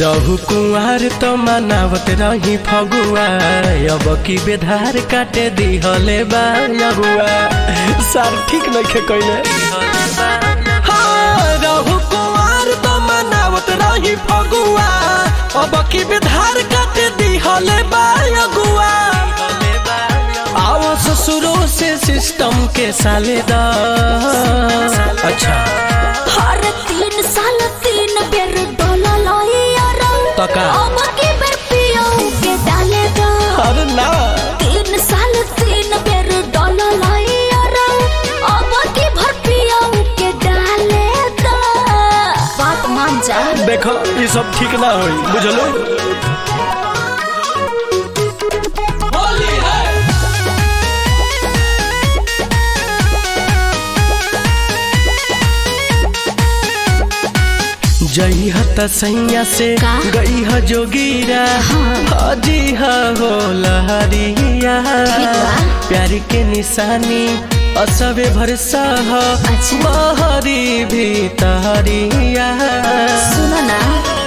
रहु कुंवार तो मनावत रही फगुआ अब की बेधार काटे दिहले बा अगुआ सार ठीक नइखे कइले हाँ, रहु कुंवार तो मनावत रही फगुआ अब की बेधार काटे दिहले बा अगुआ आओ ससुरो से सिस्टम के साले दा अच्छा हर तीन साल तीन बेर डोला लाइया रंग तो का? अब की बेर पियो के डाले दो अरे ना तीन साल तीन बेर डोला लाइया रंग अब की भर पियो के डाले दो बात मान जा देखो ये सब ठीक ना होई बुझलो जई हत सैया से का? गई ह जोगीरा हजी ह हो लहरिया ठीक बा। प्यारी के निशानी असबे भरसा ह अच्छा। महरी भी तहरिया सुनो ना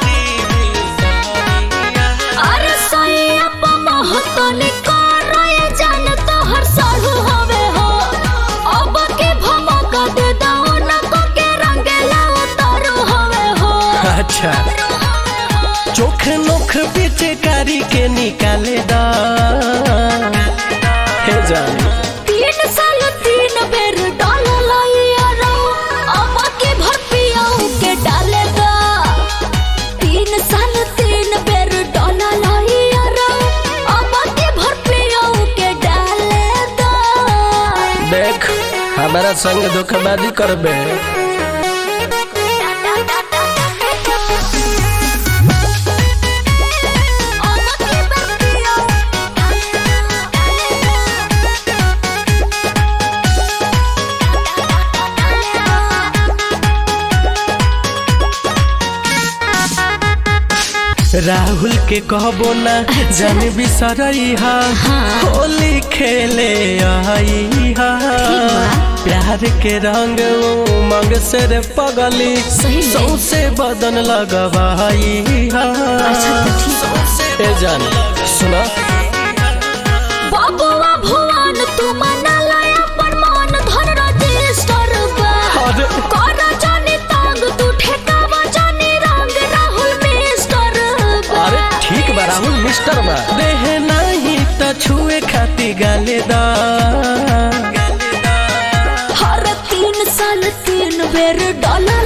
अरे सैया पमह तने करए जान तो हर साल हवे हो अब के भमक दे दाओ न को के रंगेला उतारो हवे हो अच्छा चोख नोख पीछे कारी के निकाले दा हे जानी तीन साल तीन बेर डाल लाइया रो अब के भर पियाऊ के डाले दा तीन साल तीन बेर डाल लाइया रो अब के भर पियाऊ के डाले दा देख हमारा संग धोखाबाजी करबे राहुल के कहबो ना जान बिसरई हा होली खेले आई हा प्यार के रंग उमंग से रे पगली सही में? सौसे बदन लगवाई हा अच्छा तो ठीक ए जान सुना बाबुआ भुवन तू मना लाया पर मन धन रजिस्टर बा अरे। कर जानी तांग तू ठेकावा जानी रंग राहुल मिस्टर बा अरे ठीक बा राहुल मिस्टर बा देह नहीं त छुए खाती गाले दा हर तीन साल तीन बेर डॉलर